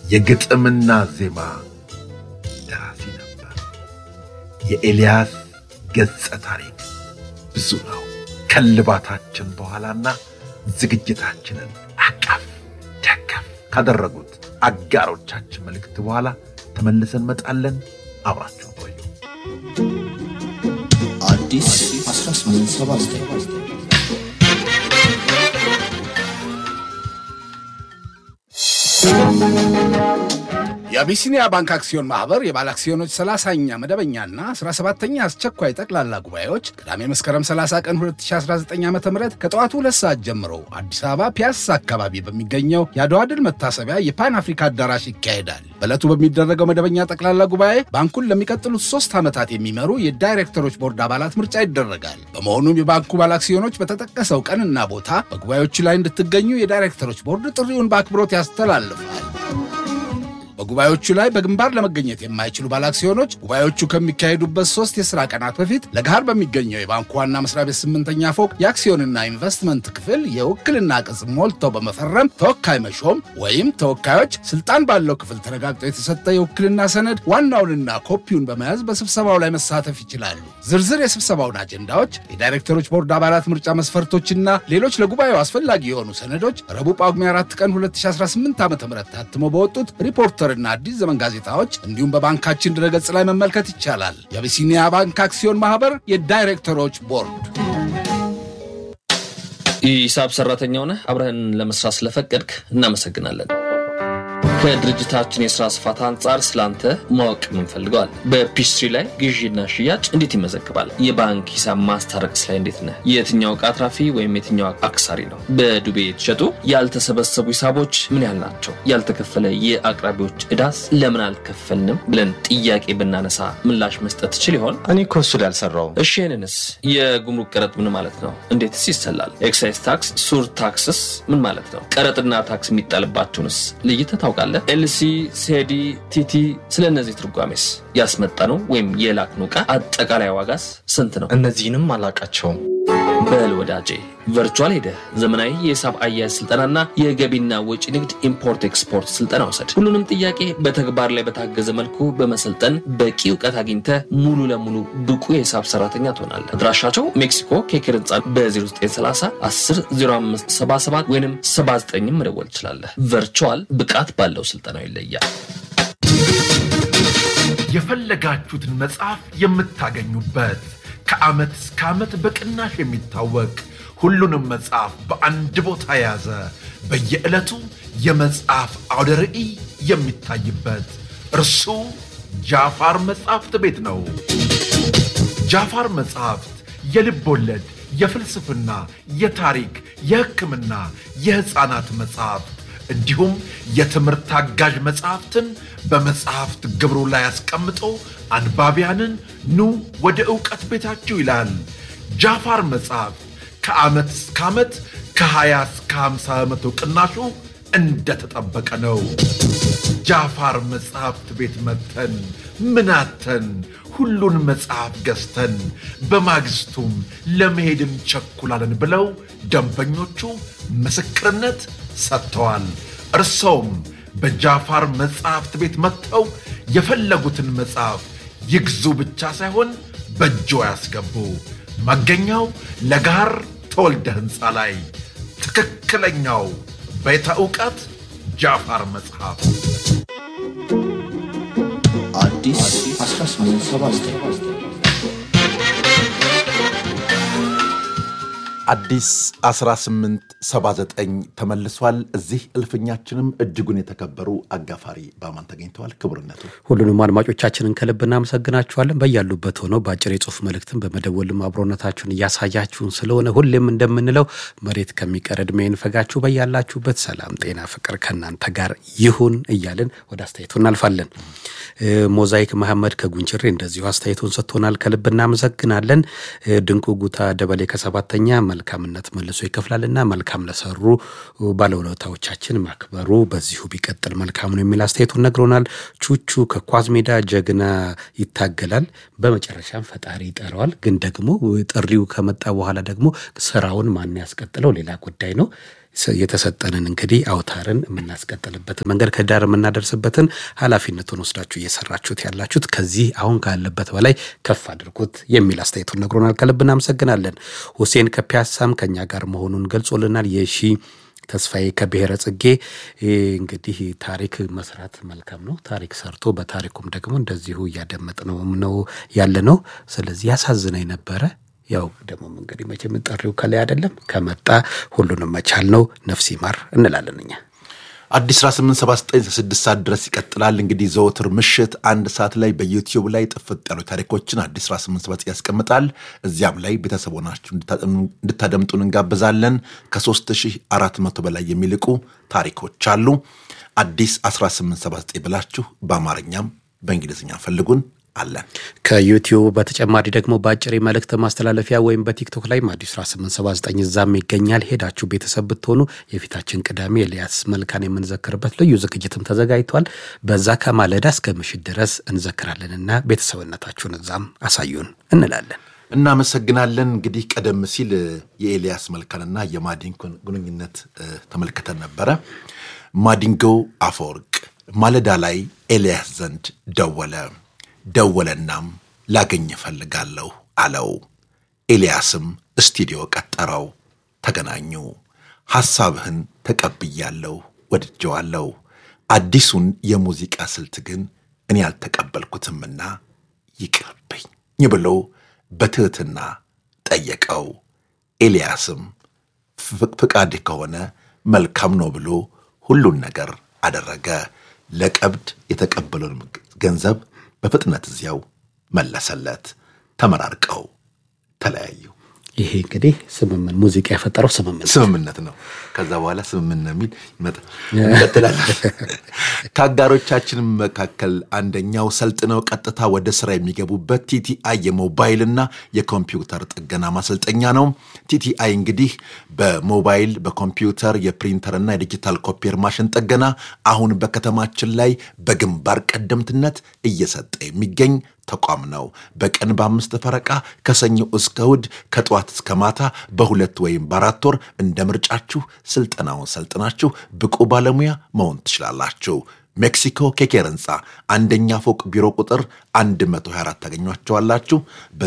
የግጥምና ዜማ ደራሲ ነበር። የኤልያስ ገጸ ታሪክ ብዙ ነው። ከልባታችን በኋላና ዝግጅታችንን አቀፍ ደገፍ ካደረጉት አጋሮቻችን መልእክት በኋላ ተመልሰን መጣለን። አብራችሁ ቆዩ። አዲስ 1879 የአቢሲኒያ ባንክ አክሲዮን ማህበር የባለ አክሲዮኖች 30ኛ መደበኛና 17ኛ አስቸኳይ ጠቅላላ ጉባኤዎች ቅዳሜ መስከረም 30 ቀን 2019 ዓ ም ከጠዋቱ ሁለት ሰዓት ጀምሮ አዲስ አበባ ፒያሳ አካባቢ በሚገኘው የአድዋ ድል መታሰቢያ የፓን አፍሪካ አዳራሽ ይካሄዳል። በዕለቱ በሚደረገው መደበኛ ጠቅላላ ጉባኤ ባንኩን ለሚቀጥሉት ሶስት ዓመታት የሚመሩ የዳይሬክተሮች ቦርድ አባላት ምርጫ ይደረጋል። በመሆኑም የባንኩ ባለ አክሲዮኖች በተጠቀሰው ቀንና ቦታ በጉባኤዎቹ ላይ እንድትገኙ የዳይሬክተሮች ቦርድ ጥሪውን በአክብሮት ያስተላልፋል። በጉባኤዎቹ ላይ በግንባር ለመገኘት የማይችሉ ባለአክሲዮኖች ጉባኤዎቹ ከሚካሄዱበት ሶስት የሥራ ቀናት በፊት ለገሃር በሚገኘው የባንኩ ዋና መስሪያ ቤት ስምንተኛ ፎቅ የአክሲዮንና ኢንቨስትመንት ክፍል የውክልና ቅጽ ሞልተው በመፈረም ተወካይ መሾም ወይም ተወካዮች ስልጣን ባለው ክፍል ተረጋግጦ የተሰጠ የውክልና ሰነድ ዋናውንና ኮፒውን በመያዝ በስብሰባው ላይ መሳተፍ ይችላሉ። ዝርዝር የስብሰባውን አጀንዳዎች፣ የዳይሬክተሮች ቦርድ አባላት ምርጫ መስፈርቶችና ሌሎች ለጉባኤው አስፈላጊ የሆኑ ሰነዶች ረቡዕ ጳጉሜ 4 ቀን 2018 ዓ ም ታትሞ በወጡት ሪፖርተርና አዲስ ዘመን ጋዜጣዎች እንዲሁም በባንካችን ድረገጽ ላይ መመልከት ይቻላል። የአቢሲኒያ ባንክ አክሲዮን ማህበር የዳይሬክተሮች ቦርድ ሂሳብ ሰራተኛ ሆነህ አብረህን ለመስራት ስለፈቀድክ እናመሰግናለን። ከድርጅታችን የስራ ስፋት አንጻር ስላንተ ማወቅ ምንፈልገዋል። በፒስትሪ ላይ ግዢና ሽያጭ እንዴት ይመዘግባል? የባንክ ሂሳብ ማስታረቅስ ላይ እንዴት ነህ? የትኛው ዕቃ አትራፊ ወይም የትኛው አክሳሪ ነው? በዱቤ የተሸጡ ያልተሰበሰቡ ሂሳቦች ምን ያህል ናቸው? ያልተከፈለ የአቅራቢዎች ዕዳስ ለምን አልከፈልንም ብለን ጥያቄ ብናነሳ ምላሽ መስጠት ትችል ይሆን? እኔ እኮ እሱ ላይ አልሰራውም። እሺ ይህንንስ የጉምሩክ ቀረጥ ምን ማለት ነው? እንዴትስ ይሰላል? ኤክሳይዝ ታክስ፣ ሱር ታክስስ ምን ማለት ነው? ቀረጥና ታክስ የሚጣልባቸውንስ ለይተህ ታውቃለህ? ኤልሲ፣ ሴዲ፣ ቲቲ ስለ እነዚህ ትርጓሜስ ያስመጣነው ወይም የላክነው ዕቃ አጠቃላይ ዋጋስ ስንት ነው? እነዚህንም አላቃቸውም። በል ወዳጄ ቨርቹዋል ሄደህ ዘመናዊ የሂሳብ አያያዝ ስልጠናና የገቢና ወጪ ንግድ ኢምፖርት ኤክስፖርት ስልጠና ውሰድ። ሁሉንም ጥያቄ በተግባር ላይ በታገዘ መልኩ በመሰልጠን በቂ እውቀት አግኝተህ ሙሉ ለሙሉ ብቁ የሂሳብ ሰራተኛ ትሆናለህ። አድራሻቸው ሜክሲኮ ኬክር ህንፃ በ0930 10 05 77 ወይም 79 መደወል ትችላለህ። ቨርቹዋል ብቃት ባለው ስልጠናው ይለያል። የፈለጋችሁትን መጽሐፍ የምታገኙበት ከዓመት እስከ ዓመት በቅናሽ የሚታወቅ ሁሉንም መጽሐፍ በአንድ ቦታ የያዘ በየዕለቱ የመጽሐፍ አውደ ርዕይ የሚታይበት እርሱ ጃፋር መጽሐፍት ቤት ነው። ጃፋር መጽሐፍት የልብ ወለድ፣ የፍልስፍና፣ የታሪክ፣ የሕክምና፣ የሕፃናት መጽሐፍት እንዲሁም የትምህርት አጋዥ መጽሐፍትን በመጽሐፍት ግብሩ ላይ አስቀምጦ አንባቢያንን ኑ ወደ ዕውቀት ቤታችሁ ይላል። ጃፋር መጽሐፍት ከዓመት እስከ ዓመት ከ20 እስከ 50 በመቶ ቅናሹ እንደተጠበቀ ነው። ጃፋር መጽሐፍት ቤት መጥተን ምናተን ሁሉን መጽሐፍ ገዝተን በማግስቱም ለመሄድ እንቸኩላለን ብለው ደንበኞቹ ምስክርነት ሰጥተዋል። እርሰውም በጃፋር መጽሐፍት ቤት መጥተው የፈለጉትን መጽሐፍ ይግዙ ብቻ ሳይሆን በእጆ ያስገቡ። መገኛው ለጋር ተወልደ ሕንፃ ላይ ትክክለኛው ቤተ ዕውቀት ጃፋር መጽሐፍ አዲስ 1879 አዲስ 1879 ተመልሷል። እዚህ እልፍኛችንም እጅጉን የተከበሩ አጋፋሪ በአማን ተገኝተዋል። ክቡርነቱ ሁሉንም አድማጮቻችንን ከልብ እናመሰግናችኋለን። በያሉበት ሆነው በአጭር የጽሁፍ መልእክትን በመደወልም አብሮነታችሁን እያሳያችሁን ስለሆነ ሁሌም እንደምንለው መሬት ከሚቀር ዕድሜ ይንፈጋችሁ። በያላችሁበት ሰላም፣ ጤና፣ ፍቅር ከእናንተ ጋር ይሁን እያልን ወደ አስተያየቱ እናልፋለን። ሞዛይክ መሐመድ ከጉንችሬ እንደዚሁ አስተያየቱን ሰጥቶናል። ከልብ እናመሰግናለን። ድንቁ ጉታ ደበሌ ከሰባተኛ መልካምነት መልሶ ይከፍላልና መልካም ለሰሩ ባለውለታዎቻችን ማክበሩ በዚሁ ቢቀጥል መልካም ነው የሚል አስተያየቱን ነግሮናል። ቹቹ ከኳዝ ሜዳ ጀግና ይታገላል፣ በመጨረሻም ፈጣሪ ይጠራዋል። ግን ደግሞ ጥሪው ከመጣ በኋላ ደግሞ ስራውን ማን ያስቀጥለው ሌላ ጉዳይ ነው። የተሰጠንን እንግዲህ አውታርን የምናስቀጥልበትን መንገድ ከዳር የምናደርስበትን ኃላፊነቱን ወስዳችሁ እየሰራችሁት ያላችሁት ከዚህ አሁን ካለበት በላይ ከፍ አድርጉት የሚል አስተያየቱን ነግሮናል። ከልብ እናመሰግናለን። ሁሴን ከፒያሳም ከኛ ጋር መሆኑን ገልጾልናል። የሺ ተስፋዬ ከብሔረ ጽጌ እንግዲህ ታሪክ መስራት መልካም ነው። ታሪክ ሰርቶ በታሪኩም ደግሞ እንደዚሁ እያደመጥ ነው ነው ያለ ነው። ስለዚህ ያሳዝነኝ ነበረ። ያው ደግሞ እንግዲህ መቼም ጠሪው ከላይ አይደለም ከመጣ ሁሉንም መቻል ነው። ነፍስ ይማር እንላለን እኛ። አዲስ 1879 ስድስት ሰዓት ድረስ ይቀጥላል። እንግዲህ ዘወትር ምሽት አንድ ሰዓት ላይ በዩቲዩብ ላይ ጥፍጥ ያሉ ታሪኮችን አዲስ 1879 ያስቀምጣል። እዚያም ላይ ቤተሰብ ሆናችሁ እንድታደምጡን እንጋብዛለን። ከ3400 በላይ የሚልቁ ታሪኮች አሉ። አዲስ 1879 ብላችሁ በአማርኛም በእንግሊዝኛ ፈልጉን አለን። ከዩቲዩብ በተጨማሪ ደግሞ በአጭር መልእክት ማስተላለፊያ ወይም በቲክቶክ ላይም አዲስ 1879 እዛም ይገኛል። ሄዳችሁ ቤተሰብ ብትሆኑ የፊታችን ቅዳሜ ኤልያስ መልካን የምንዘክርበት ልዩ ዝግጅትም ተዘጋጅቷል። በዛ ከማለዳ እስከ ምሽት ድረስ እንዘክራለንና ቤተሰብነታችሁን እዛም አሳዩን እንላለን። እናመሰግናለን። እንግዲህ ቀደም ሲል የኤልያስ መልካንና የማዲንጎን ግንኙነት ተመልክተን ነበረ። ማዲንጎ አፈወርቅ ማለዳ ላይ ኤልያስ ዘንድ ደወለ። ደወለናም ላገኝ እፈልጋለሁ አለው። ኤልያስም ስቱዲዮ ቀጠረው። ተገናኙ። ሐሳብህን ተቀብያለሁ፣ ወድጀዋለሁ። አዲሱን የሙዚቃ ስልት ግን እኔ አልተቀበልኩትምና ይቅርብኝ ብሎ በትሕትና ጠየቀው። ኤልያስም ፍቃድ ከሆነ መልካም ነው ብሎ ሁሉን ነገር አደረገ። ለቀብድ የተቀበለውን ገንዘብ በፍጥነት እዚያው መለሰለት። ተመራርቀው ተለያዩ። ይሄ እንግዲህ ስምምን ሙዚቃ የፈጠረው ስምምን ስምምነት ነው። ከዛ በኋላ ስምምነት የሚል ይመጣል። እንቀጥላለን። ከአጋሮቻችን መካከል አንደኛው ሰልጥነው ቀጥታ ወደ ስራ የሚገቡበት ቲቲአይ የሞባይልና የኮምፒውተር ጥገና ማሰልጠኛ ነው። ቲቲአይ እንግዲህ በሞባይል በኮምፒውተር የፕሪንተርና የዲጂታል ኮፒየር ማሽን ጥገና አሁን በከተማችን ላይ በግንባር ቀደምትነት እየሰጠ የሚገኝ ተቋም ነው። በቀን በአምስት ፈረቃ ከሰኞ እስከ እሑድ ከጠዋት እስከ ማታ በሁለት ወይም በአራት ወር እንደ ምርጫችሁ ስልጠናውን ሰልጥናችሁ ብቁ ባለሙያ መሆን ትችላላችሁ። ሜክሲኮ ኬኬር ህንፃ አንደኛ ፎቅ ቢሮ ቁጥር 124 ታገኟቸዋላችሁ።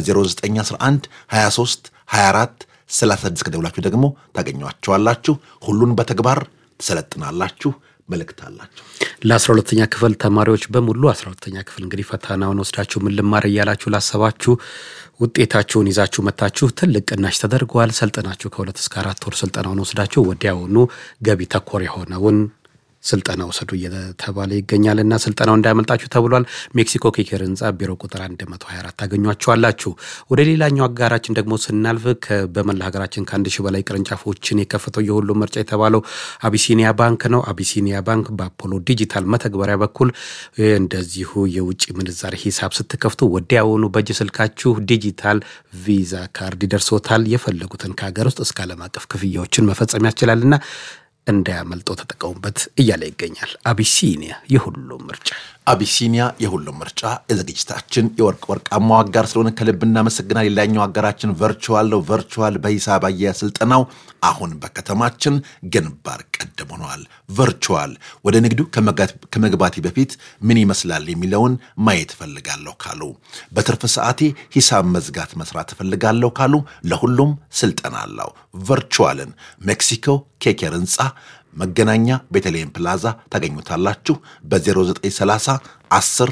በ0911 23 24 36 ከደውላችሁ ደግሞ ታገኟቸዋላችሁ። ሁሉን በተግባር ትሰለጥናላችሁ። መልእክት አላቸው። ለአስራ ሁለተኛ ክፍል ተማሪዎች በሙሉ አስራ ሁለተኛ ክፍል እንግዲህ ፈተናውን ወስዳችሁ ምን ልማር እያላችሁ ላሰባችሁ ውጤታችሁን ይዛችሁ መታችሁ ትልቅ ቅናሽ ተደርገዋል። ሰልጠናችሁ ከሁለት እስከ አራት ወር ስልጠናውን ወስዳችሁ ወዲያውኑ ገቢ ተኮር የሆነውን ስልጠና ውሰዱ እየተባለ ይገኛልና ስልጠናው እንዳያመልጣችሁ ተብሏል። ሜክሲኮ ኬኬር ህንፃ ቢሮ ቁጥር 124 ታገኟቸዋላችሁ። ወደ ሌላኛው አጋራችን ደግሞ ስናልፍ በመላ ሀገራችን ከአንድ ሺህ በላይ ቅርንጫፎችን የከፈተው የሁሉም ምርጫ የተባለው አቢሲኒያ ባንክ ነው። አቢሲኒያ ባንክ በአፖሎ ዲጂታል መተግበሪያ በኩል እንደዚሁ የውጭ ምንዛሪ ሂሳብ ስትከፍቱ ወዲያውኑ በእጅ ስልካችሁ ዲጂታል ቪዛ ካርድ ይደርሶታል። የፈለጉትን ከሀገር ውስጥ እስከ ዓለም አቀፍ ክፍያዎችን መፈጸም ያስችላልና እንዳያመልጠው ተጠቀሙበት እያለ ይገኛል። አቢሲኒያ የሁሉም ምርጫ አቢሲኒያ የሁሉም ምርጫ የዝግጅታችን የወርቅ ወርቃማው አጋር ስለሆነ ከልብ እናመሰግናል። ሌላኛው አጋራችን ቨርቹዋል ነው። ቨርቹዋል በሂሳብ አያያዝ ስልጠናው አሁን በከተማችን ግንባር ቀደም ሆነዋል። ቨርቹዋል ወደ ንግዱ ከመግባቴ በፊት ምን ይመስላል የሚለውን ማየት እፈልጋለሁ ካሉ፣ በትርፍ ሰዓቴ ሂሳብ መዝጋት መስራት እፈልጋለሁ ካሉ ለሁሉም ስልጠና አለው። ቨርቹዋልን ሜክሲኮ ኬኬር ህንፃ መገናኛ ቤተልሔም ፕላዛ ታገኙታላችሁ። በ0930 10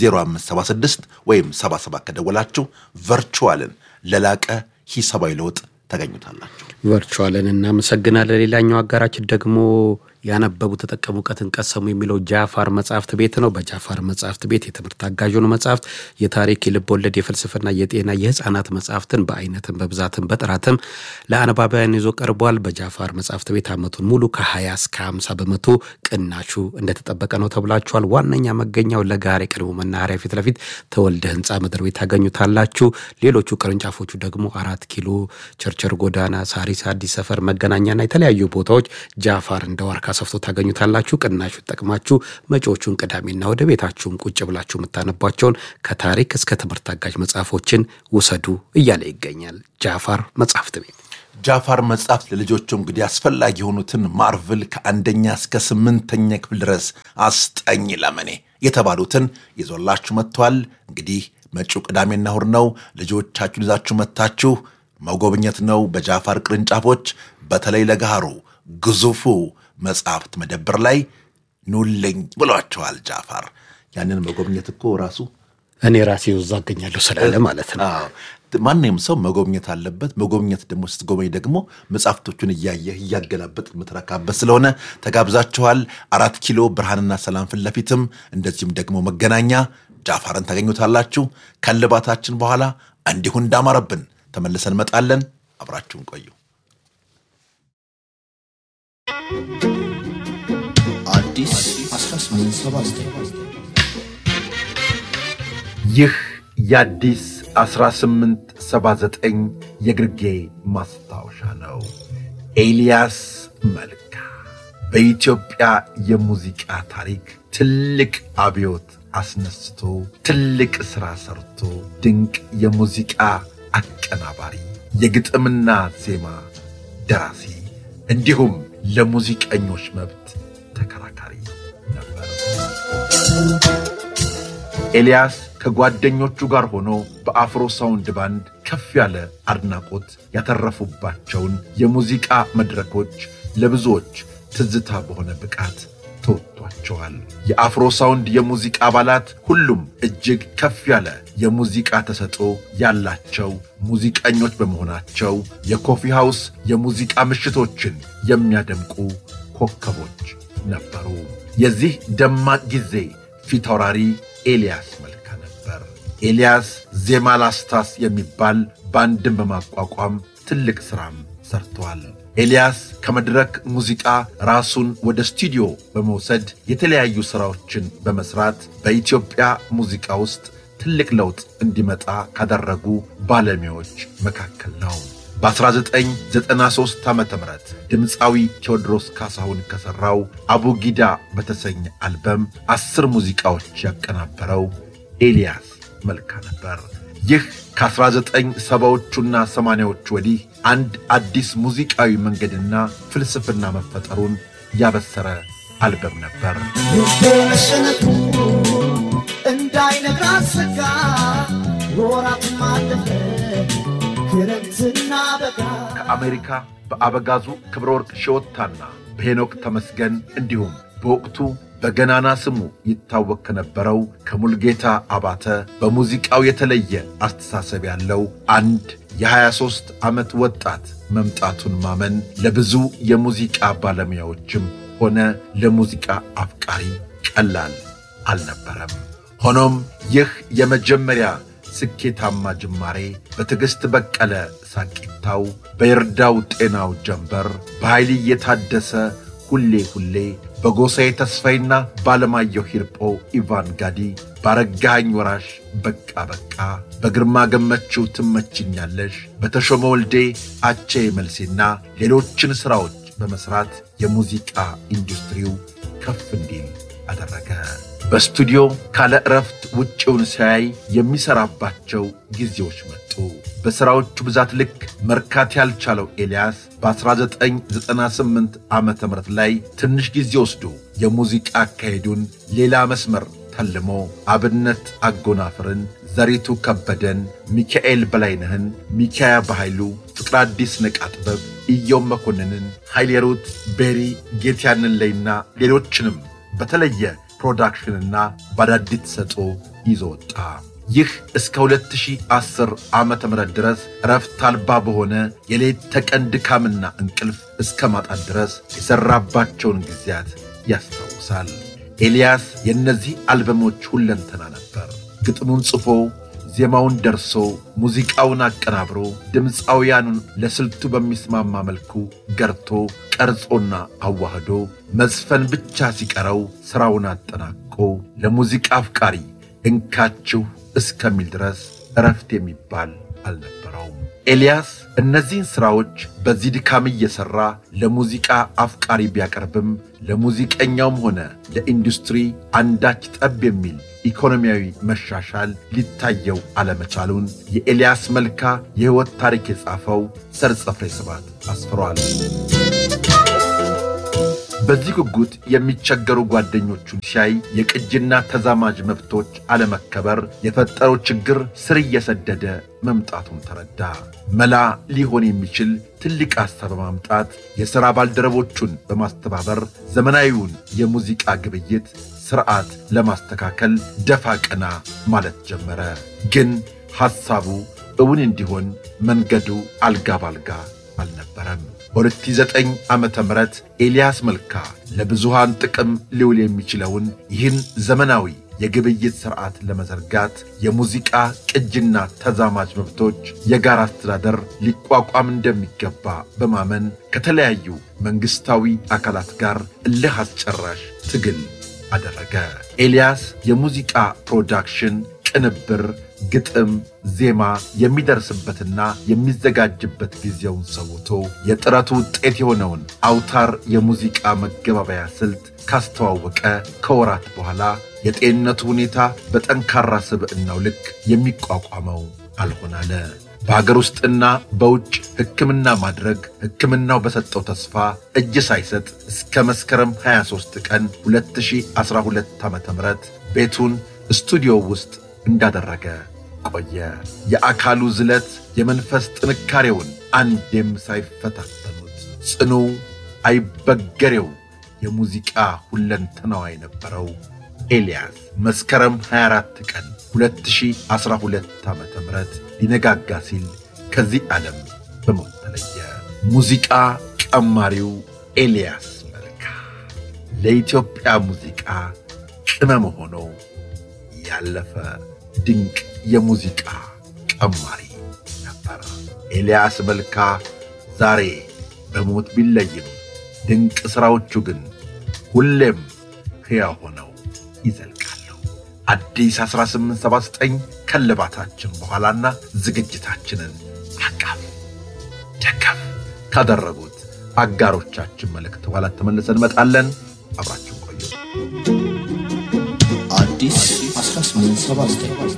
0576 ወይም 77 ከደወላችሁ ቨርቹዋልን ለላቀ ሂሳባዊ ለውጥ ታገኙታላችሁ። ቨርቹዋልን እናመሰግናለን። ሌላኛው አጋራችን ደግሞ ያነበቡ ተጠቀሙ፣ እውቀትን ቀሰሙ የሚለው ጃፋር መጽሐፍት ቤት ነው። በጃፋር መጽሐፍት ቤት የትምህርት አጋዥ የሆኑ መጽሐፍት፣ የታሪክ፣ የልብ ወለድ፣ የፍልስፍና፣ የጤና፣ የህፃናት መጽሐፍትን በአይነትም በብዛትም በጥራትም ለአነባቢያን ይዞ ቀርቧል። በጃፋር መጽሐፍት ቤት ዓመቱን ሙሉ ከ20 እስከ 50 በመቶ ቅናሹ እንደተጠበቀ ነው ተብላችኋል። ዋነኛ መገኛው ለጋር የቀድሞ መናኸሪያ ፊት ለፊት ተወልደ ህንፃ ምድር ቤት ታገኙታላችሁ። ሌሎቹ ቅርንጫፎቹ ደግሞ አራት ኪሎ፣ ቸርቸር ጎዳና፣ ሳሪስ፣ አዲስ ሰፈር፣ መገናኛና የተለያዩ ቦታዎች ጃፋር እንደ ዋርካ ሰፍቶ ታገኙታላችሁ። ቅናሹ ጠቅማችሁ መጪዎቹን ቅዳሜና ወደ ቤታችሁም ቁጭ ብላችሁ የምታነቧቸውን ከታሪክ እስከ ትምህርት አጋዥ መጽሐፎችን ውሰዱ እያለ ይገኛል ጃፋር መጽሐፍት ቤት። ጃፋር መጽሐፍት ለልጆቹ እንግዲህ አስፈላጊ የሆኑትን ማርቭል ከአንደኛ እስከ ስምንተኛ ክፍል ድረስ አስጠኝ ለመኔ የተባሉትን ይዞላችሁ መጥቷል። እንግዲህ መጪው ቅዳሜና እሁድ ነው። ልጆቻችሁን ይዛችሁ መጥታችሁ መጎብኘት ነው። በጃፋር ቅርንጫፎች በተለይ ለገሃሩ ግዙፉ መጽሐፍት መደብር ላይ ኑልኝ ብሏቸዋል ጃፋር። ያንን መጎብኘት እኮ ራሱ እኔ ራሴ እዛ አገኛለሁ ስላለ ማለት ነው። አዎ ማንም ሰው መጎብኘት አለበት። መጎብኘት ደግሞ ስትጎበኝ ደግሞ መጽሐፍቶቹን እያየህ እያገላበጥ የምትረካበት ስለሆነ ተጋብዛችኋል። አራት ኪሎ ብርሃንና ሰላም ፊት ለፊትም እንደዚሁም ደግሞ መገናኛ ጃፋርን ታገኙታላችሁ። ከልባታችን በኋላ እንዲሁ እንዳማረብን ተመልሰን እንመጣለን። አብራችሁን ቆዩ። አዲስ 1879 ይህ የአዲስ 1879 የግርጌ ማስታወሻ ነው። ኤልያስ መልካ በኢትዮጵያ የሙዚቃ ታሪክ ትልቅ አብዮት አስነስቶ ትልቅ ሥራ ሰርቶ ድንቅ የሙዚቃ አቀናባሪ፣ የግጥምና ዜማ ደራሲ እንዲሁም ለሙዚቀኞች መብት ተከራካሪ ነበር። ኤልያስ ከጓደኞቹ ጋር ሆኖ በአፍሮ ሳውንድ ባንድ ከፍ ያለ አድናቆት ያተረፉባቸውን የሙዚቃ መድረኮች ለብዙዎች ትዝታ በሆነ ብቃት ተወጥቷቸዋል። የአፍሮ ሳውንድ የሙዚቃ አባላት ሁሉም እጅግ ከፍ ያለ የሙዚቃ ተሰጥኦ ያላቸው ሙዚቀኞች በመሆናቸው የኮፊ ሃውስ የሙዚቃ ምሽቶችን የሚያደምቁ ኮከቦች ነበሩ። የዚህ ደማቅ ጊዜ ፊት አውራሪ ኤልያስ መልካ ነበር። ኤልያስ ዜማ ላስታስ የሚባል ባንድን በማቋቋም ትልቅ ሥራም ሰርተዋል። ኤልያስ ከመድረክ ሙዚቃ ራሱን ወደ ስቱዲዮ በመውሰድ የተለያዩ ሥራዎችን በመሥራት በኢትዮጵያ ሙዚቃ ውስጥ ትልቅ ለውጥ እንዲመጣ ካደረጉ ባለሙያዎች መካከል ነው። በ1993 ዓ ም ድምፃዊ ቴዎድሮስ ካሳሁን ከሠራው አቡጊዳ በተሰኘ አልበም አስር ሙዚቃዎች ያቀናበረው ኤልያስ መልካ ነበር። ይህ ከ1970ዎቹና 80ዎቹ ወዲህ አንድ አዲስ ሙዚቃዊ መንገድና ፍልስፍና መፈጠሩን ያበሰረ አልበም ነበር። መሸነፉ እንዳይነግራት ስጋ ወራት ማለፈ ክረምትና በጋ ከአሜሪካ በአበጋዙ ክብረ ወርቅ ሺወታና በሄኖክ ተመስገን እንዲሁም በወቅቱ በገናና ስሙ ይታወቅ ከነበረው ከሙልጌታ አባተ በሙዚቃው የተለየ አስተሳሰብ ያለው አንድ የ23 ዓመት ወጣት መምጣቱን ማመን ለብዙ የሙዚቃ ባለሙያዎችም ሆነ ለሙዚቃ አፍቃሪ ቀላል አልነበረም። ሆኖም ይህ የመጀመሪያ ስኬታማ ጅማሬ በትዕግሥት በቀለ ሳቂታው፣ በይርዳው ጤናው ጀንበር፣ በኃይል የታደሰ ሁሌ ሁሌ፣ በጎሳዬ ተስፋይና ባለማየሁ ሂርጶ ኢቫን ጋዲ፣ ባረጋኸኝ ወራሽ በቃ በቃ፣ በግርማ ገመችው ትመችኛለሽ፣ በተሾመ ወልዴ አቼ መልሴና ሌሎችን ሥራዎች በመሥራት የሙዚቃ ኢንዱስትሪው ከፍ እንዲል አደረገ። በስቱዲዮ ካለ ዕረፍት ውጭውን ሲያይ የሚሠራባቸው ጊዜዎች መጡ። በሥራዎቹ ብዛት ልክ መርካት ያልቻለው ኤልያስ በ1998 ዓ ም ላይ ትንሽ ጊዜ ወስዶ የሙዚቃ አካሄዱን ሌላ መስመር ተልሞ አብነት አጎናፍርን፣ ዘሪቱ ከበደን፣ ሚካኤል በላይነህን፣ ሚካያ በኃይሉ፣ ፍቅር አዲስ ነቃ ጥበብ፣ ኢዮም መኮንንን፣ ኃይሌሩት ቤሪ፣ ጌትያንን ለይና ሌሎችንም በተለየ ፕሮዳክሽንና በአዳዲስ ተሰጥኦ ይዞ ወጣ። ይህ እስከ 2010 ዓመተ ምህረት ድረስ እረፍት አልባ በሆነ የሌት ተቀን ድካምና እንቅልፍ እስከ ማጣት ድረስ የሠራባቸውን ጊዜያት ያስታውሳል። ኤልያስ የእነዚህ አልበሞች ሁለንተና ነበር። ግጥሙን ጽፎ ዜማውን ደርሶ ሙዚቃውን አቀናብሮ ድምፃውያኑን ለስልቱ በሚስማማ መልኩ ገርቶ ቀርጾና አዋህዶ መዝፈን ብቻ ሲቀረው ሥራውን አጠናቆ ለሙዚቃ አፍቃሪ እንካችሁ እስከሚል ድረስ እረፍት የሚባል አልነበረውም። ኤልያስ እነዚህን ሥራዎች በዚህ ድካም እየሠራ ለሙዚቃ አፍቃሪ ቢያቀርብም ለሙዚቀኛውም ሆነ ለኢንዱስትሪ አንዳች ጠብ የሚል ኢኮኖሚያዊ መሻሻል ሊታየው አለመቻሉን የኤልያስ መልካ የሕይወት ታሪክ የጻፈው ሰርጸ ፍሬ ስብሐት አስፍሯል። በዚህ ጉጉት የሚቸገሩ ጓደኞቹን ሲያይ የቅጂና ተዛማጅ መብቶች አለመከበር የፈጠረው ችግር ስር እየሰደደ መምጣቱን ተረዳ። መላ ሊሆን የሚችል ትልቅ ሐሳብ በማምጣት የሥራ ባልደረቦቹን በማስተባበር ዘመናዊውን የሙዚቃ ግብይት ሥርዓት ለማስተካከል ደፋ ቀና ማለት ጀመረ። ግን ሐሳቡ እውን እንዲሆን መንገዱ አልጋ ባልጋ አልነበረም። በ2009 ዓመተ ምህረት ኤልያስ መልካ ለብዙሃን ጥቅም ሊውል የሚችለውን ይህን ዘመናዊ የግብይት ሥርዓት ለመዘርጋት የሙዚቃ ቅጅና ተዛማጅ መብቶች የጋራ አስተዳደር ሊቋቋም እንደሚገባ በማመን ከተለያዩ መንግሥታዊ አካላት ጋር እልህ አስጨራሽ ትግል አደረገ። ኤልያስ የሙዚቃ ፕሮዳክሽን፣ ቅንብር፣ ግጥም፣ ዜማ የሚደርስበትና የሚዘጋጅበት ጊዜውን ሰውቶ የጥረቱ ውጤት የሆነውን አውታር የሙዚቃ መገባበያ ስልት ካስተዋወቀ ከወራት በኋላ የጤንነቱ ሁኔታ በጠንካራ ስብዕናው ልክ የሚቋቋመው አልሆን አለ። በሀገር ውስጥና በውጭ ሕክምና ማድረግ ሕክምናው በሰጠው ተስፋ እጅ ሳይሰጥ እስከ መስከረም 23 ቀን 2012 ዓ ም ቤቱን ስቱዲዮ ውስጥ እንዳደረገ ቆየ። የአካሉ ዝለት የመንፈስ ጥንካሬውን አንዴም ሳይፈታተኑት ጽኑ አይበገሬው የሙዚቃ ሁለንተናዋ የነበረው ኤልያስ መስከረም 24 ቀን 2012 ዓ ም ሊነጋጋ ሲል ከዚህ ዓለም በሞት ተለየ። ሙዚቃ ቀማሪው ኤልያስ መልካ ለኢትዮጵያ ሙዚቃ ቅመም ሆኖ ያለፈ ድንቅ የሙዚቃ ቀማሪ ነበር። ኤልያስ መልካ ዛሬ በሞት ቢለይም ድንቅ ሥራዎቹ ግን ሁሌም ሕያው ሆነው ይዘልቃሉ። አዲስ 1879 ከልባታችን በኋላና ዝግጅታችንን አቃፍ ደገፍ ካደረጉት አጋሮቻችን መልእክት በኋላ ተመልሰን እንመጣለን። አብራችሁ ቆዩ። አዲስ 1879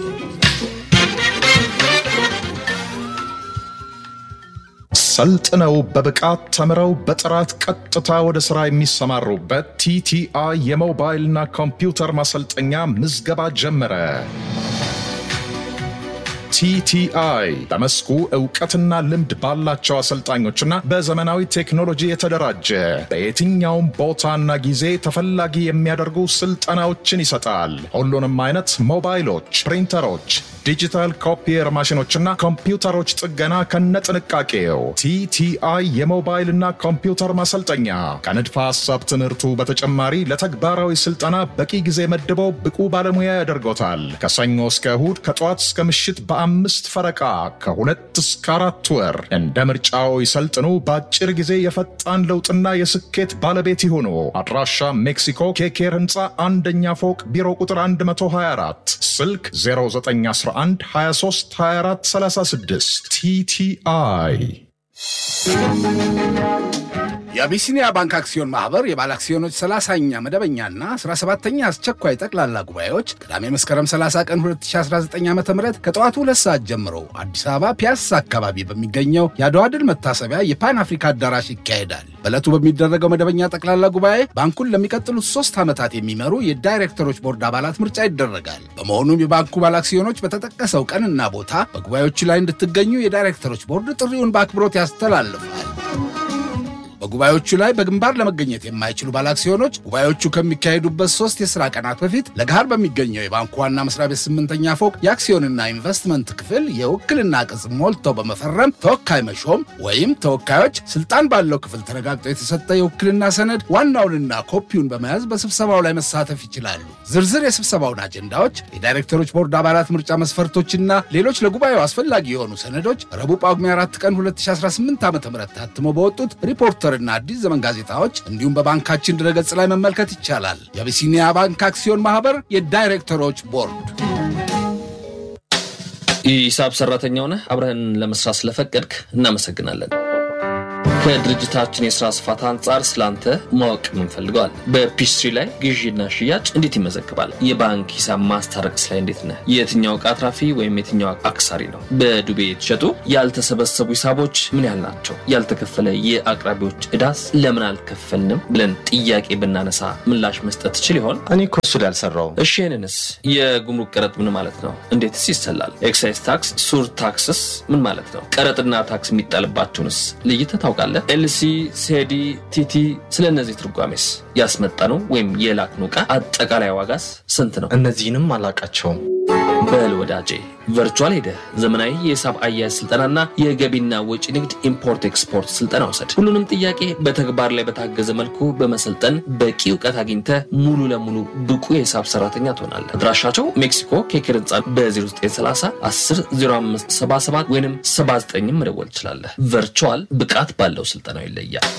ሰልጥነው በብቃት ተምረው በጥራት ቀጥታ ወደ ሥራ የሚሰማሩበት ቲቲአይ የሞባይልና ኮምፒውተር ማሰልጠኛ ምዝገባ ጀመረ። ቲቲአይ በመስኩ እውቀትና ልምድ ባላቸው አሰልጣኞችና በዘመናዊ ቴክኖሎጂ የተደራጀ በየትኛውም ቦታና ጊዜ ተፈላጊ የሚያደርጉ ስልጠናዎችን ይሰጣል። ሁሉንም አይነት ሞባይሎች፣ ፕሪንተሮች፣ ዲጂታል ኮፒየር ማሽኖችና ኮምፒውተሮች ጥገና ከነጥንቃቄው ቲቲአይ የሞባይልና ኮምፒውተር ማሰልጠኛ ከንድፈ ሐሳብ ትምህርቱ በተጨማሪ ለተግባራዊ ስልጠና በቂ ጊዜ መድበው ብቁ ባለሙያ ያደርጎታል። ከሰኞ እስከ እሁድ ከጠዋት እስከ ምሽት በአምስት ፈረቃ ከሁለት እስከ አራት ወር እንደ ምርጫው ይሰልጥኑ። በአጭር ጊዜ የፈጣን ለውጥና የስኬት ባለቤት ይሁኑ። አድራሻ ሜክሲኮ ኬኬር ህንፃ አንደኛ ፎቅ ቢሮ ቁጥር 124 ስልክ 0911 23 24 36 ቲቲአይ የአቢሲኒያ ባንክ አክሲዮን ማህበር የባለ አክሲዮኖች 30ኛ መደበኛና 17ኛ አስቸኳይ ጠቅላላ ጉባኤዎች ቅዳሜ መስከረም 30 ቀን 2019 ዓ ም ከጠዋቱ ሁለት ሰዓት ጀምሮ አዲስ አበባ ፒያሳ አካባቢ በሚገኘው የአድዋ ድል መታሰቢያ የፓን አፍሪካ አዳራሽ ይካሄዳል። በዕለቱ በሚደረገው መደበኛ ጠቅላላ ጉባኤ ባንኩን ለሚቀጥሉት ሶስት ዓመታት የሚመሩ የዳይሬክተሮች ቦርድ አባላት ምርጫ ይደረጋል። በመሆኑም የባንኩ ባለ አክሲዮኖች በተጠቀሰው ቀንና ቦታ በጉባኤዎቹ ላይ እንድትገኙ የዳይሬክተሮች ቦርድ ጥሪውን በአክብሮት ያስተላልፋል። በጉባኤዎቹ ላይ በግንባር ለመገኘት የማይችሉ ባለአክሲዮኖች ጉባኤዎቹ ከሚካሄዱበት ሶስት የሥራ ቀናት በፊት ለገሃር በሚገኘው የባንኩ ዋና መስሪያ ቤት ስምንተኛ ፎቅ የአክሲዮንና ኢንቨስትመንት ክፍል የውክልና ቅጽ ሞልተው በመፈረም ተወካይ መሾም ወይም ተወካዮች ስልጣን ባለው ክፍል ተረጋግጦ የተሰጠ የውክልና ሰነድ ዋናውንና ኮፒውን በመያዝ በስብሰባው ላይ መሳተፍ ይችላሉ። ዝርዝር የስብሰባውን አጀንዳዎች፣ የዳይሬክተሮች ቦርድ አባላት ምርጫ መስፈርቶችና ሌሎች ለጉባኤው አስፈላጊ የሆኑ ሰነዶች ረቡዕ ጳጉሜ 4 ቀን 2018 ዓ ም ታትሞ በወጡት ሪፖርተርና አዲስ ዘመን ጋዜጣዎች እንዲሁም በባንካችን ድረገጽ ላይ መመልከት ይቻላል። የአቢሲኒያ ባንክ አክሲዮን ማህበር የዳይሬክተሮች ቦርድ የሂሳብ ሰራተኛ ሆነህ አብረህን ለመስራት ስለፈቀድክ እናመሰግናለን። ከድርጅታችን የስራ ስፋት አንጻር ስላንተ ማወቅ ምንፈልገዋል። በፒስትሪ ላይ ግዢና ሽያጭ እንዴት ይመዘግባል? የባንክ ሂሳብ ማስታረቅስ ላይ እንዴት ነህ? የትኛው ዕቃ አትራፊ ወይም የትኛው አክሳሪ ነው? በዱቤ የተሸጡ ያልተሰበሰቡ ሂሳቦች ምን ያህል ናቸው? ያልተከፈለ የአቅራቢዎች ዕዳስ ለምን አልከፈልንም ብለን ጥያቄ ብናነሳ ምላሽ መስጠት ትችል ይሆን? እኔ እኮ እሱ ላይ አልሰራውም። እሺ ይህንንስ የጉምሩክ ቀረጥ ምን ማለት ነው? እንዴትስ ይሰላል? ኤክሳይዝ ታክስ፣ ሱር ታክስስ ምን ማለት ነው? ቀረጥና ታክስ የሚጣልባቸውንስ ለይተህ ታውቃለህ? ኤልሲ፣ ሴዲ፣ ቲቲ ስለ እነዚህ ትርጓሜስ ያስመጣነው ወይም የላክነው ዕቃ አጠቃላይ ዋጋስ ስንት ነው? እነዚህንም አላቃቸውም። በል ወዳጄ ቨርቹዋል ሄደህ ዘመናዊ የሂሳብ አያያዝ ስልጠናና የገቢና ወጪ ንግድ ኢምፖርት ኤክስፖርት ስልጠና ውሰድ። ሁሉንም ጥያቄ በተግባር ላይ በታገዘ መልኩ በመሰልጠን በቂ እውቀት አግኝተህ ሙሉ ለሙሉ ብቁ የሂሳብ ሰራተኛ ትሆናለህ። አድራሻቸው ሜክሲኮ ኬክር ህንፃ በ0930 10 05 77 ወይም 79 መደወል ትችላለህ። ቨርቹዋል ብቃት ባለው ስልጠናው ይለያል።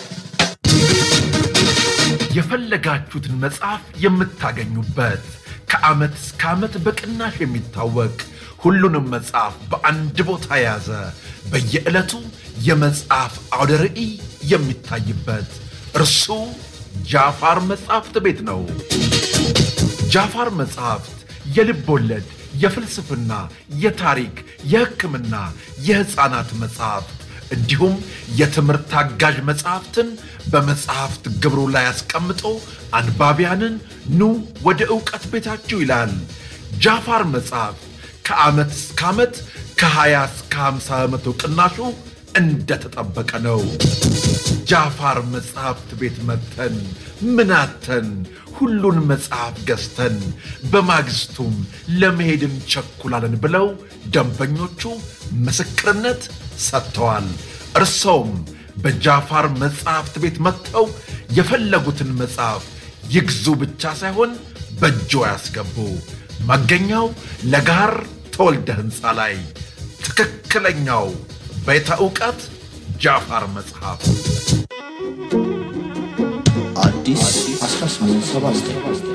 የፈለጋችሁትን መጽሐፍ የምታገኙበት ከዓመት እስከ ዓመት በቅናሽ የሚታወቅ ሁሉንም መጽሐፍ በአንድ ቦታ የያዘ በየዕለቱ የመጽሐፍ አውደ ርዕይ የሚታይበት እርሱ ጃፋር መጽሐፍት ቤት ነው። ጃፋር መጽሐፍት የልብ ወለድ፣ የፍልስፍና፣ የታሪክ፣ የሕክምና፣ የሕፃናት መጽሐፍት እንዲሁም የትምህርት አጋዥ መጽሐፍትን በመጽሐፍት ግብሩ ላይ አስቀምጦ አንባቢያንን ኑ ወደ ዕውቀት ቤታችሁ ይላል። ጃፋር መጽሐፍት ከዓመት እስከ ዓመት ከ20 እስከ 50 በመቶ ቅናሹ እንደተጠበቀ ነው። ጃፋር መጽሐፍት ቤት መጥተን ምናተን ሁሉን መጽሐፍ ገዝተን በማግስቱም ለመሄድ እንቸኩላለን ብለው ደንበኞቹ ምስክርነት ሰጥተዋል። እርሰውም በጃፋር መጽሐፍት ቤት መጥተው የፈለጉትን መጽሐፍ ይግዙ ብቻ ሳይሆን በእጆ ያስገቡ። መገኛው ለጋር ተወልደ ሕንፃ ላይ ትክክለኛው ቤተ ዕውቀት ጃፋር መጽሐፍ አዲስ 1879